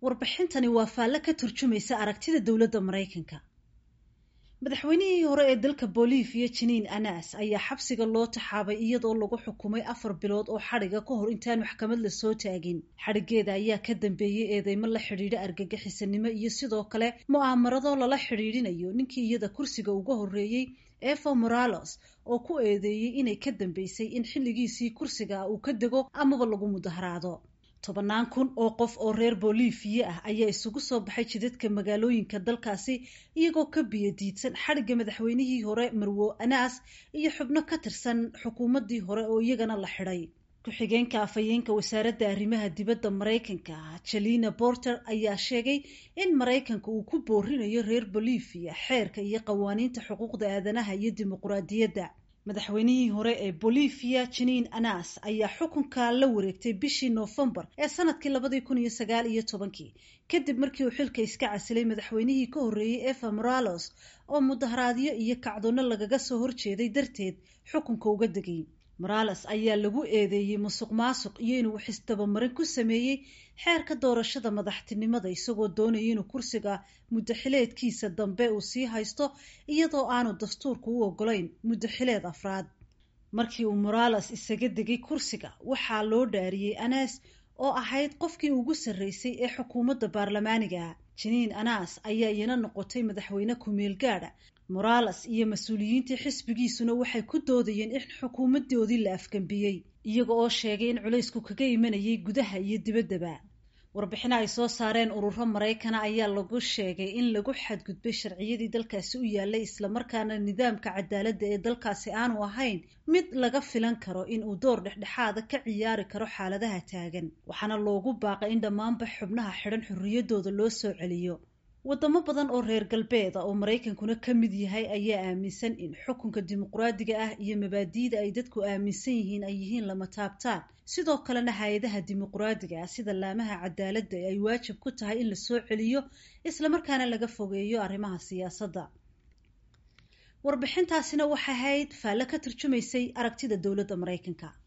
warbixintani waa faalle ka turjumaysa aragtida dowladda maraykanka madaxweynihii hore ee dalka bolivia jiniin anas ayaa xabsiga loo taxaabay iyadoo lagu xukumay afar bilood oo xadhiga ka hor intaan maxkamad la soo taagin xadhigeeda ayaa ka dambeeyey eedeymo la xidhiidha argagixisanimo iyo sidoo kale mu'aamarado lala xidhiidhinayo ninkii iyada kursiga uga horreeyey evo moralos oo ku eedeeyey inay ka dambeysay in xilligiisii kursiga uu ka dego amaba lagu mudaharaado tobannaan kun oo qof oo reer boliviya ah ayaa isugu soo baxay jidadka magaalooyinka dalkaasi iyagoo ka biyo diidsan xadhigga madaxweynihii hore marwo anas iyo xubno ka tirsan xukuumaddii hore oo iyagana la xidhay ku-xigeenka afhayeenka wasaaradda arrimaha dibadda maraykanka jalina borter ayaa sheegay in maraykanka uu ku boorinayo reer bolivia xeerka iyo qawaaniinta xuquuqda aadanaha iyo dimuquraadiyadda madaxweynihii hore ee bolivia jiniin anas ayaa xukunka la wareegtay bishii noofembar ee sanadkii labadii kun iyo sagaal iyo tobankii kadib markii uu xilka iska casilay madaxweynihii ka horreeyey eva moralos oo mudaharaadyo iyo kacdoonno lagaga soo horjeeday darteed xukunka uga degay morales ayaa lagu eedeeyey musuq maasuq iyo inuu xisdabamarin ku sameeyey xeerka doorashada madaxtinimada isagoo doonaya inuu kursiga muddaxileedkiisa dambe uu sii haysto iyadoo aanu dastuurku u ogolayn muddaxileed afraad markii uu morales isaga degay kursiga waxaa loo dhaariyey anas oo ahayd qofkii ugu sarreysay ee xukuumadda baarlamaaniga jiniin anas ayaa iyana noqotay madaxweyne ku-meel gaadha morales iyo mas-uuliyiintii xisbigiisuna waxay ku doodayeen in xukuumaddoodii la afgambiyey iyaga oo sheegay in culaysku kaga imanayay gudaha iyo dibaddaba warbixino ay soo saareen ururo maraykana ayaa lagu sheegay in lagu xadgudbay sharciyadii dalkaasi u yaalay islamarkaana nidaamka cadaaladda ee dalkaasi aanu ahayn mid laga filan karo in uu door dhexdhexaada ka ciyaari karo xaaladaha taagan waxaana loogu baaqay in dhammaanba xubnaha xidhan xorriyaddooda loo soo celiyo wadamo badan oo reer galbeeda oo maraykankuna ka mid yahay ayaa aaminsan in xukunka dimuqraadiga ah iyo mabaadi'da ay dadku aaminsan yihiin ay yihiin lama taabtaan sidoo kalena hay-adaha dimuqraadiga ah sida laamaha cadaaladda ay waajib ku tahay in la soo celiyo islamarkaana laga fogeeyo arrimaha siyaasadda warbixintaasina waxay ahayd faalle ka turjumaysay aragtida dowladda maraykanka